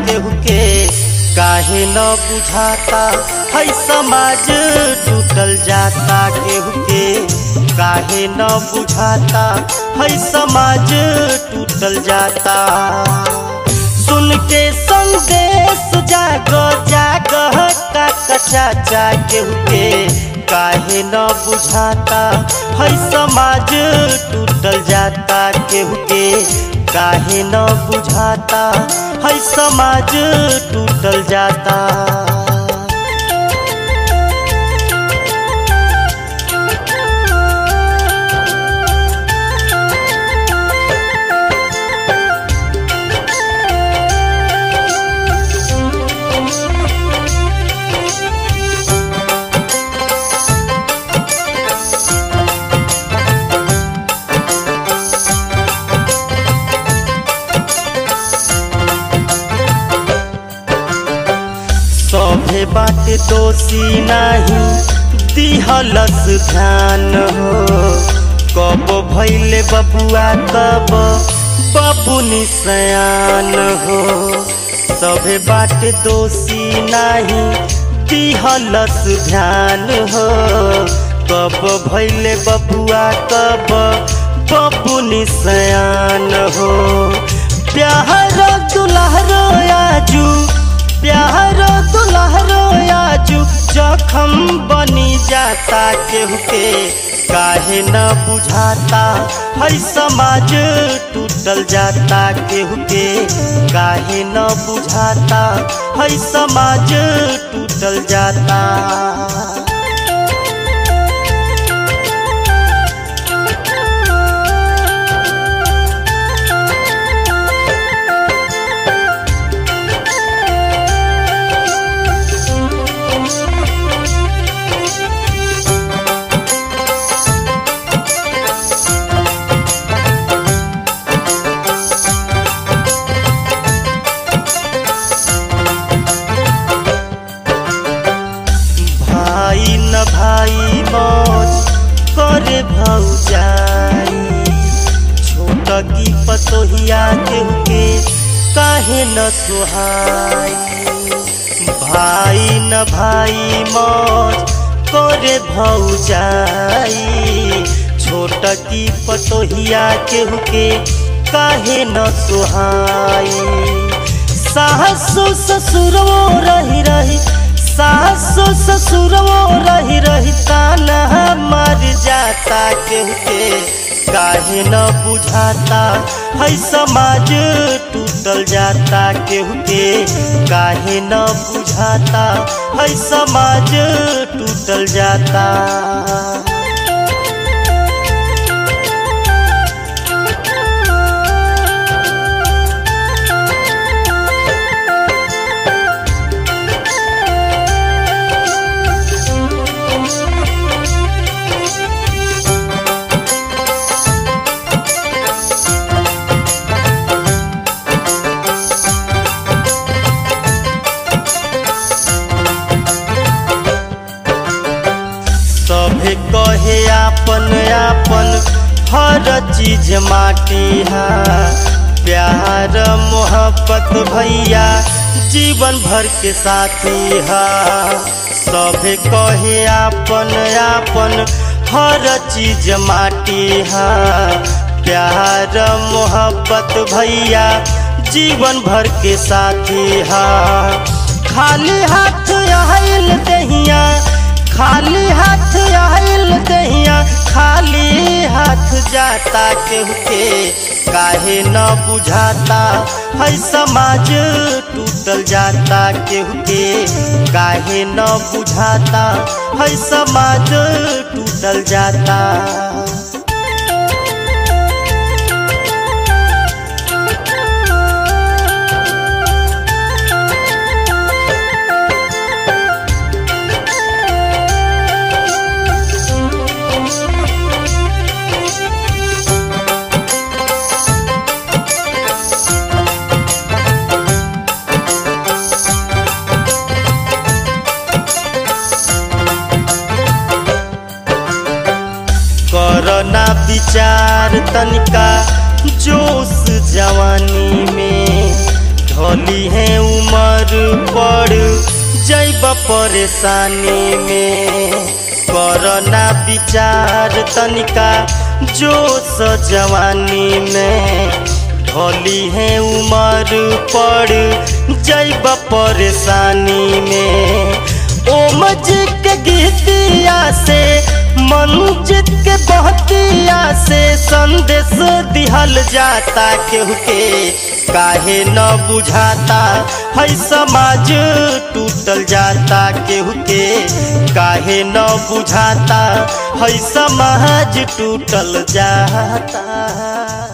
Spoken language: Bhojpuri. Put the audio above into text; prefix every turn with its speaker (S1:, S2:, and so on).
S1: केहू के काहे न बुझाता है समाज टूटल जाता केहू के काहे न बुझाता है समाज टूटल जाता सुन के संदेश जाग जाग का चाचा केहू के काहे न बुझाता है समाज टूटल जाता केहू के काहे न बुझाता है समाज टूटल जाता सभे बाटे दोषी नहीं दिहलस ध्यान हो कब भैले बबुआ कब बबू निसयान हो सभे बाटे दोषी नहीं दिहलस ध्यान हो कब भैले बबुआ कब बबू निसयान हो प्यार दुल्हरो आजू प्यार दुल्हरो आजू जखम बनी जाता केहू के काहे न बुझाता है समाज टूटल जाता केहू के काहे न बुझाता है समाज टूटल जाता भाई न भाई मौज करे भौजाई छोट की पतोहिया केहू के काहे न सोहाई भाई न भाई मौज करे भौजाई छोट की पतोहिया केहू के काहे न सोहाई सासु ससुरो रही रही सासु ससुरवो रही रही ताना मर जाता केहू के काहे न बुझाता है समाज टूटल जाता केहू के काहे न बुझाता है समाज टूटल जाता सभे कहे आपन आपन हर चीज माटी है प्यार मोहब्बत भैया जीवन भर के साथी है सभे कहे आपन आपन हर चीज माटी है प्यार मोहब्बत भैया जीवन भर के साथी है खाली हाथ आयल दहिया खाली हाथ आयल दहिया खाली हाथ जाता केहू के काहे न बुझाता है समाज टूटल जाता केहू के काहे न बुझाता है समाज टूटल जाता करना विचार तनिका जोश जवानी में ढोली है उमर पड़ जैब परेशानी में करना विचार तनिका जोश जवानी में ढोली है उमर पड़ जैब परेशानी में ओम जी के गीतिया से मंजित के बहतिया से संदेश दिहल जाता केहू के काहे न बुझाता है समाज टूटल जाता केहू के काहे न बुझाता है समाज टूटल जाता